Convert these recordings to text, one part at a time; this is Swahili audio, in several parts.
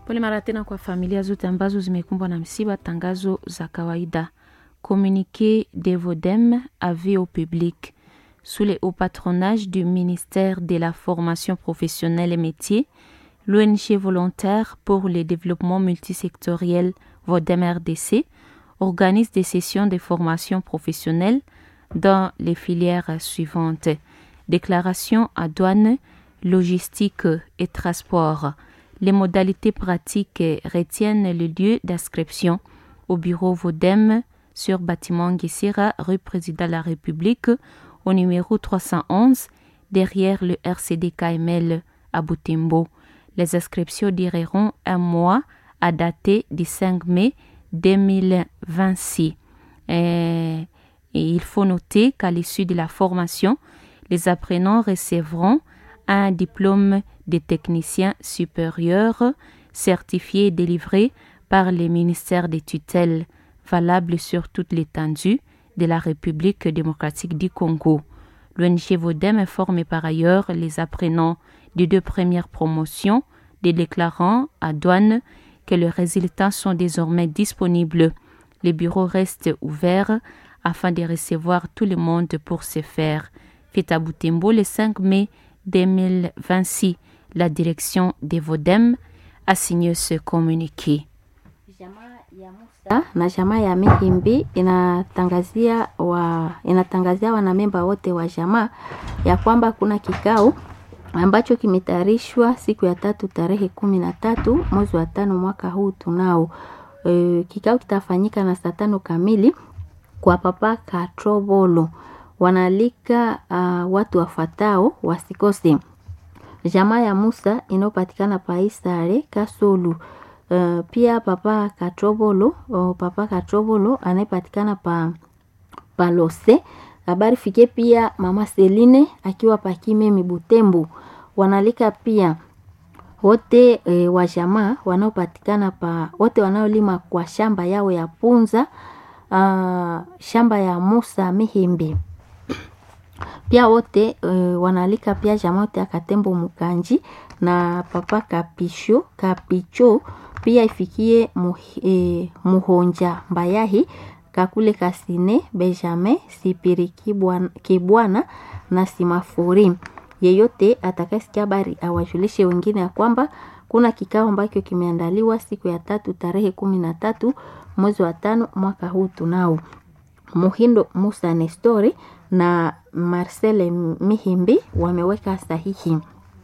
Pole mara tena kwa familia zote ambazo zimekumbwa na msiba. Tangazo za kawaida. Communiqué de Vodem avis au public. Sous le haut patronage du ministère de la Formation professionnelle et métiers, l'ONG volontaire pour le développement multisectoriel Vodem RDC organise des sessions de formation professionnelle dans les filières suivantes. Déclaration à douane, logistique et transport. Les modalités pratiques retiennent le lieu d'inscription au bureau Vodem sur bâtiment Guessira, rue Président de la République, au numéro 311, derrière le RCD KML à Boutimbo. Les inscriptions dureront un mois à dater du 5 mai 2026. Et, et il faut noter qu'à l'issue de la formation, les apprenants recevront un diplôme de technicien supérieur certifié et délivré par les ministères des tutelles valable sur toute l'étendue de la République démocratique du Congo. L'ONG Vodem informe par ailleurs les apprenants des deux premières promotions des déclarants à douane que les résultats sont désormais disponibles. Les bureaux restent ouverts afin de recevoir tout le monde pour se faire. Fait à Boutembo le 5 mai 2026. La direction des Vodem a signé ce communiqué. na jamaa ya Mihimbi inatangazia wa inatangazia wanamemba wote wa jamaa ya kwamba kuna kikao ambacho kimetayarishwa siku ya tatu tarehe kumi na tatu mwezi wa tano mwaka huu tunao. E, kikao kitafanyika na saa tano kamili kwa papa Katrobolo. Wanaalika uh, watu wafatao wasikose. Jamaa ya Musa inayopatikana Paisare Kasulu. Uh, pia papa Katrobolo, uh, papa Katrobolo anayepatikana pa Palose. Habari fike pia mama Seline akiwa Pakimemi Butembo. Wanalika pia wote e, wa jamaa wanaopatikana pa wote wanaolima kwa shamba yao ya Punza uh, shamba ya Musa Mihimbi. Pia wote e, wanalika pia jamaa wote akatembo Mukanji na papa Kapisho Kapicho pia ifikie muh, e, Muhonja Mbayahi Kakule Kasine Benjamin Sipiri Kibwana, Kibwana na Simafuri. Yeyote atakayesikia habari awajulishe wengine ya kwamba kuna kikao ambacho kimeandaliwa siku ya tatu tarehe kumi na tatu mwezi wa tano mwaka huu tunao. Muhindo Musa Nestori na Marcel Mihimbi wameweka sahihi.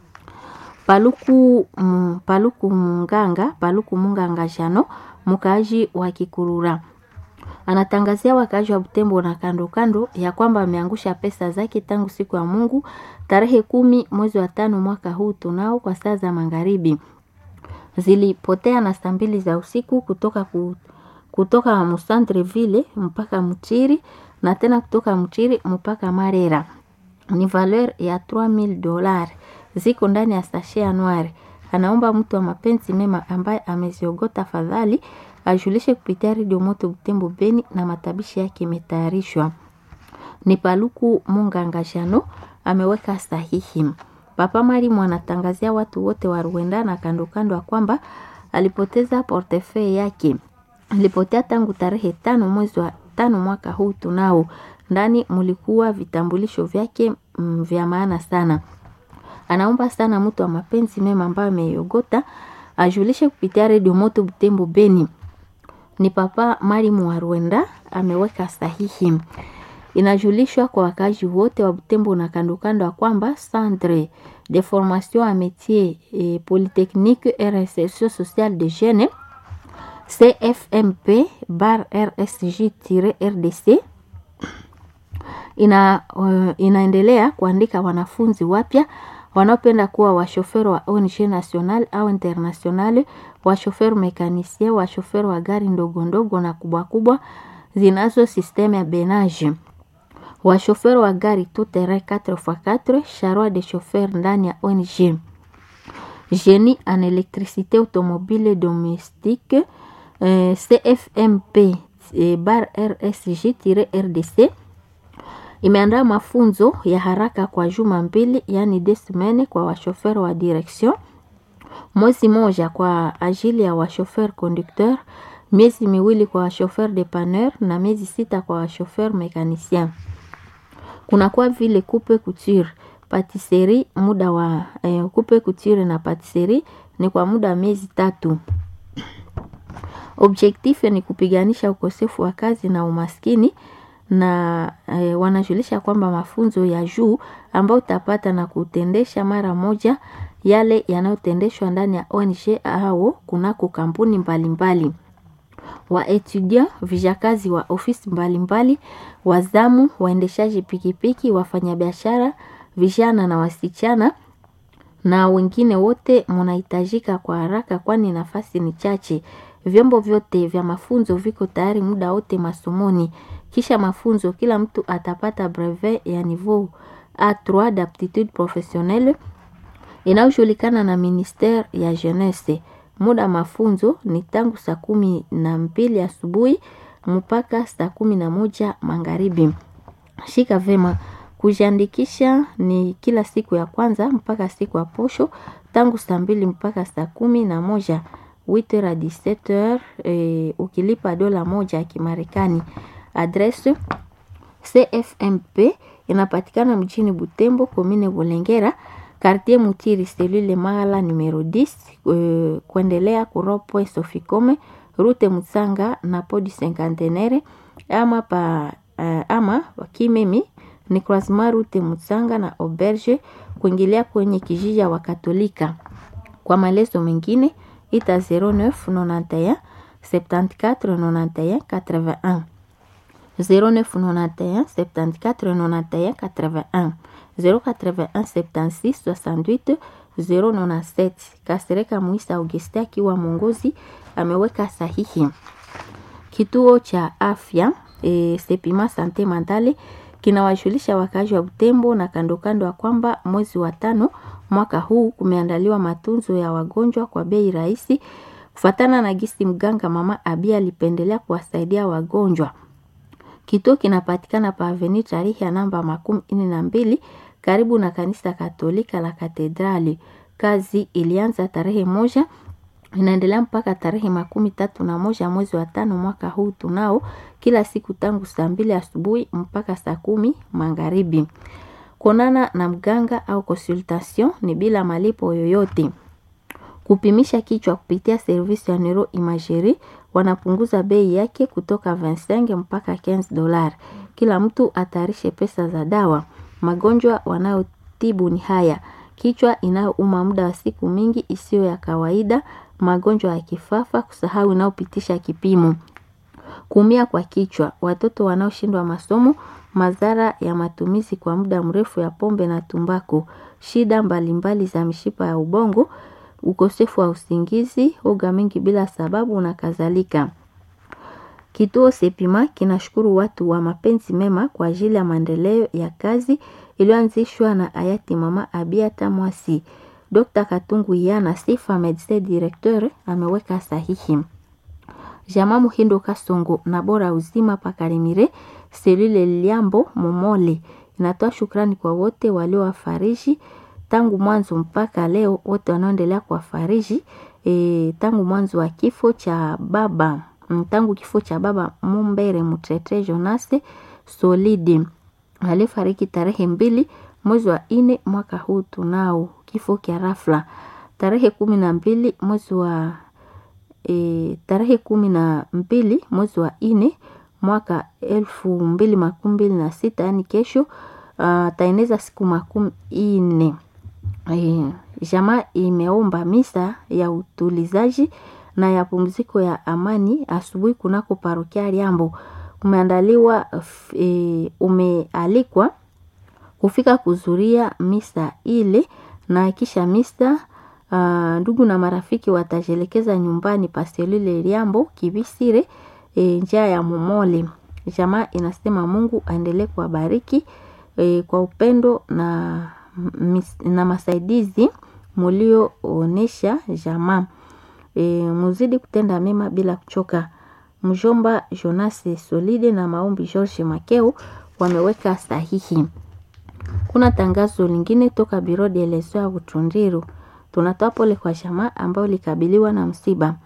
Paluku mm, Paluku Munganga Paluku Munganga Jano mkaaji wa Kikurura anatangazia wakaaji wa Butembo na kando kando ya kwamba ameangusha pesa zake tangu siku ya Mungu tarehe kumi mwezi wa tano mwaka huu tunao kwa saa za magharibi. Zilipotea na saa mbili za usiku kutoka ku, kutoka Musantreville mpaka Mchiri na tena kutoka Mchiri mpaka Marera. Ni valeur ya 3000 dollars ziko ndani ya sashe ya noir. Anaomba mtu wa mapenzi mema ambaye ameziogota fadhali ajulishe kupitia redio moto Butembo Beni na matabishi yake imetayarishwa. Ni Paluku Munganga Jano ameweka sahihi. Papa Marimu anatangazia watu wote wa Rwanda na kando kando ya kwamba alipoteza portefeuille yake. Alipotea tangu tarehe tano mwezi wa tano mwaka huu tunao. Ndani mulikuwa vitambulisho vyake mm, vya maana sana. Anaomba sana mtu wa mapenzi mema ambaye ameiogota ajulishe kupitia redio moto Butembo Beni. Ni papa Marimu wa Rwanda ameweka sahihi. Inajulishwa kwa wakazi wote wa Butembo na kando kando ya kwamba Centre de formation à métier et polytechnique et réinsertion sociale de jeunes CFMP bar RSJ-RDC ina, uh, inaendelea kuandika wanafunzi wapya wanaopenda kuwa washoferi wa ONG national au international, washoferi mekanisien, washoferi wa gari ndogo ndogo na kubwa kubwa zinazo sisteme ya benage, washoferi wa gari tout terrain 4x4, charroi de chauffeur ndani ya ONG, génie en électricité automobile domestique eh, CFMP eh, bar RSG-RDC imeandaa mafunzo ya haraka kwa juma mbili, yani deux semaines kwa washoferi wa direction mwezi moja kwa ajili ya washofer conducteur, miezi miwili kwa washofer depanneur na miezi sita kwa washofer mekanicien. Kunakuwa vile coupe couture patisserie muda wa eh, coupe couture na patisserie ni kwa muda wa miezi tatu. Objectif ni kupiganisha ukosefu wa kazi na umaskini na eh, wanajulisha kwamba mafunzo ya juu ambayo utapata na kutendesha mara moja yale yanayotendeshwa ndani ya ONG au kunako kampuni mbalimbali wa etudia vijakazi wa ofisi mbalimbali, wazamu, waendeshaji pikipiki, wafanyabiashara, vijana na wasichana na wengine wote munahitajika kwa haraka, kwani nafasi ni chache. Vyombo vyote vya mafunzo viko tayari muda wote masomoni. Kisha mafunzo, kila mtu atapata brevet ya niveau A3 d'aptitude professionnelle inayojulikana na ministere ya jeunesse. Muda mafunzo ni tangu saa kumi na mbili asubuhi mpaka saa kumi na moja magharibi. Shika vema, kujiandikisha ni kila siku ya kwanza mpaka siku ya posho tangu saa mbili mpaka saa kumi na moja 8h à 17h eh, ukilipa dola moja ya Kimarekani. Adresse CFMP inapatikana mjini Butembo, komine Bulengera, quartier Mutiri, selule Magala numero 10, eh, kuendelea kuropwe Sofikome, rute Mutsanga na podi Cinquantenaire ama pa eh, ama Kimemi ni croisement rute Mutsanga na auberge kuingilia kwenye kijiji wa Katolika. Kwa maelezo mengine ita 0991 74 91 81 0991 74 91 81 081 76 68 097. Kasereka Muisa Auguste akiwa mwongozi ameweka sahihi. Kituo cha afya e, Sepima Sante Mandale kinawajulisha wakazi wa Butembo na kando kando ya kwamba mwezi wa tano mwaka huu kumeandaliwa matunzo ya wagonjwa kwa bei rahisi kufatana na gisi mganga mama Abia alipendelea kuwasaidia wagonjwa. Kituo kinapatikana pa Avenue tarehe ya namba makumi nne na mbili karibu na kanisa Katolika la Katedrali. Kazi ilianza tarehe moja inaendelea mpaka tarehe makumi tatu na moja mwezi wa tano mwaka huu tunao, kila siku tangu saa mbili asubuhi mpaka saa kumi magharibi. Kuonana na mganga au consultation ni bila malipo yoyote. Kupimisha kichwa kupitia servisi ya neuro imagerie wanapunguza bei yake kutoka 25 mpaka 15 dolar. Kila mtu atayarishe pesa za dawa. Magonjwa wanayotibu ni haya: kichwa inayouma muda wa siku mingi isiyo ya kawaida, magonjwa ya kifafa, kusahau inayopitisha kipimo, kuumia kwa kichwa, watoto wanaoshindwa masomo, madhara ya matumizi kwa muda mrefu ya pombe na tumbako, shida mbalimbali za mishipa ya ubongo, ukosefu wa usingizi, oga mingi bila sababu na kadhalika. Kituo Sepima kinashukuru watu wa mapenzi mema kwa ajili ya maendeleo ya kazi iliyoanzishwa na hayati Mama Abia Tamwasi. Dr. Katungu Yana Sifa Medecin Directeur ameweka sahihi. Jama Muhindo Kasongo na Bora Uzima Pakarimire Selule Liambo Momole inatoa shukrani kwa wote waliowafariji tangu mwanzo mpaka leo, wote wanaoendelea kuwafariji e, tangu mwanzo wa kifo cha baba tangu kifo cha baba Mumbere Mutete Jonase Solidi alifariki tarehe mbili mwezi wa nne mwaka huu tunao kifo kya rafla tarehe kumi na mbili mwezi wa e, tarehe kumi na mbili mwezi wa nne mwaka elfu mbili makumi mbili na sita yani kesho ataeneza siku makumi nne. E, jamaa imeomba misa ya utulizaji na ya pumziko ya amani asubuhi kunako parokia Liambo. Umeandaliwa e, umealikwa kufika kuzuria misa ile na kisha misa uh, ndugu na marafiki watajelekeza nyumbani paselule Liambo Kibisire e, njia ya Momole. Jamaa inasema Mungu aendelee kuwabariki e, kwa upendo na, mis, na masaidizi mulioonesha jamaa e, muzidi kutenda mema bila kuchoka. Mjomba Jonasi Solide na maombi George Makeu wameweka sahihi. Kuna tangazo lingine toka Biro de Leso ya Butundiru. Tunatoa pole kwa jamaa ambayo likabiliwa na msiba.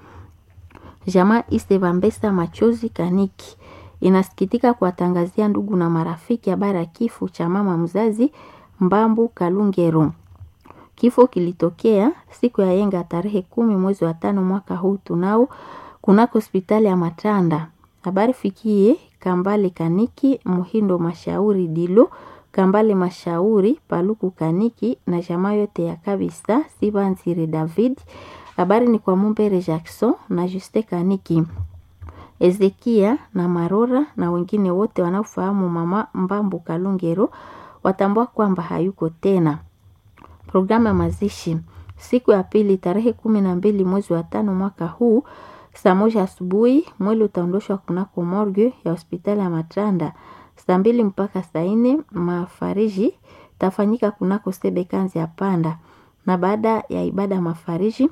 Jamaa Istevambesa Machozi Kaniki inasikitika kuwatangazia ndugu na marafiki habari ya kifo cha mama mzazi Mbambu Kalungero. Kifo kilitokea siku ya yenga tarehe kumi mwezi wa tano mwaka huu tunao kunako hospitali ya Matanda. Habari fikie Kambale Kaniki Muhindo Mashauri Dilo Kambale Mashauri Paluku Kaniki na jamaa yote ya kabisa Sibanzire David. Habari ni kwa Mumbere Jackson na Juste Kaniki Ezekia na Marora na wengine wote wanaofahamu mama Mbambu Kalungero watambua kwamba hayuko tena. Programu ya mazishi siku ya pili tarehe kumi na mbili mwezi wa tano mwaka huu saa moja asubuhi mwili utaondoshwa kunako morgue ya hospitali ya Matanda. Saa mbili mpaka saa nne mafariji tafanyika kunako Sebekanzi ya Panda, na baada ya ibada mafariji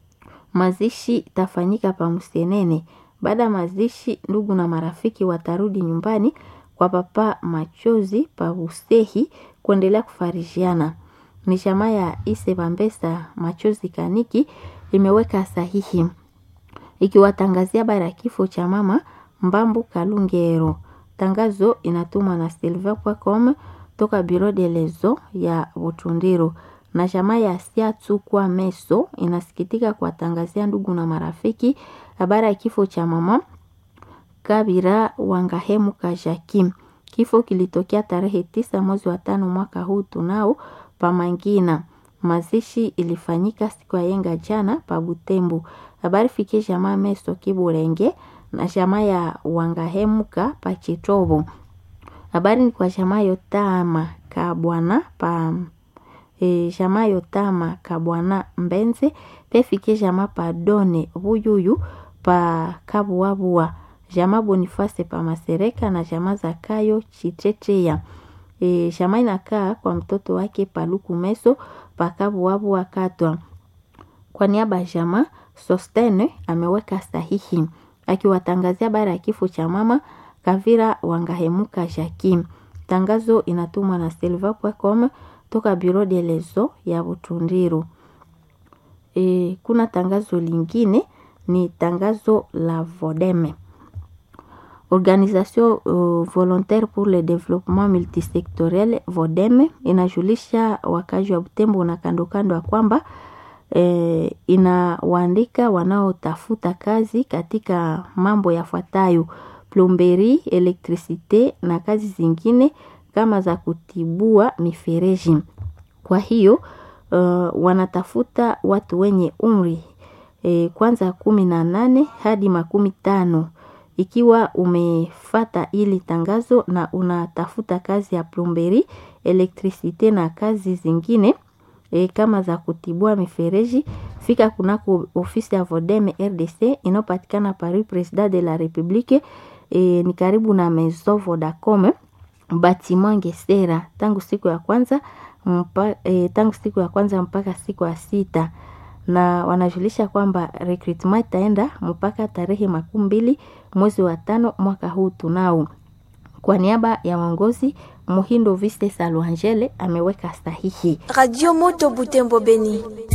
mazishi tafanyika pa Msenene. Baada ya mazishi, ndugu na marafiki watarudi nyumbani kwa papa Machozi pa Usehi kuendelea kufarijiana. Ni jamaa ya Ise Bambesa Machozi Kaniki imeweka sahihi ikiwatangazia habari ya kifo cha mama Mbambu Kalungero. Tangazo inatumwa na silver.com toka Bureau de lezo ya Butundiro na jamaa ya Siatu kwa Meso inasikitika kuwatangazia ndugu na marafiki habari ya kifo cha mama Kabira Wangahemu Kajakim. Kifo kilitokea tarehe tisa mwezi wa tano mwaka huu tunao Pamangina. Mazishi ilifanyika siku ya yenga jana pa Butembo. Habari fikie jamaa Meso Kiburenge na jamaa ya Wangahemuka pa Chitobo. Habari ni kwa jamaa Yotama Kabwana pa e, jamaa Yotama Kabwana Mbenze pe fikie jamaa pa Done Buyuyu pa Kabuabua jamaa Boniface pa Masereka na jamaa Zakayo Chiteteya. E, jamaa inakaa kwa mtoto wake Paluku Meso pakabuabua Katwa. Kwa niaba ya jamaa Sostene ameweka sahihi akiwatangazia habari ya kifo cha mama Kavira Wangahemuka Jakim. Tangazo inatumwa na silver.com toka Bureau de lezo ya Butundiru. E, kuna tangazo lingine ni tangazo la Vodeme. Organisation uh, volontaire pour le développement multisectoriel Vodeme inajulisha wakazi wa Butembo na kando kando ya kwamba eh, inawaandika wanaotafuta kazi katika mambo yafuatayo: plomberi, elektrisite na kazi zingine kama za kutibua mifereji. Kwa hiyo uh, wanatafuta watu wenye umri eh, kwanza kumi na nane hadi makumi tano ikiwa umefata ili tangazo na unatafuta kazi ya plomberi, elektrisite na kazi zingine e, kama za kutibua mifereji, fika kunako ofisi ya Vodeme RDC inayopatikana Paris President de la Republique e, ni karibu na Maison Vodacom Batiman Gesera tangu siku ya kwanza mpa, e, tangu siku ya kwanza mpaka siku ya sita na wanajulisha kwamba recruitment itaenda mpaka tarehe makumi mbili mwezi wa tano mwaka huu tunao. Kwa niaba ya uongozi Muhindo Viste Saluangele ameweka sahihi. Radio Moto Butembo Beni.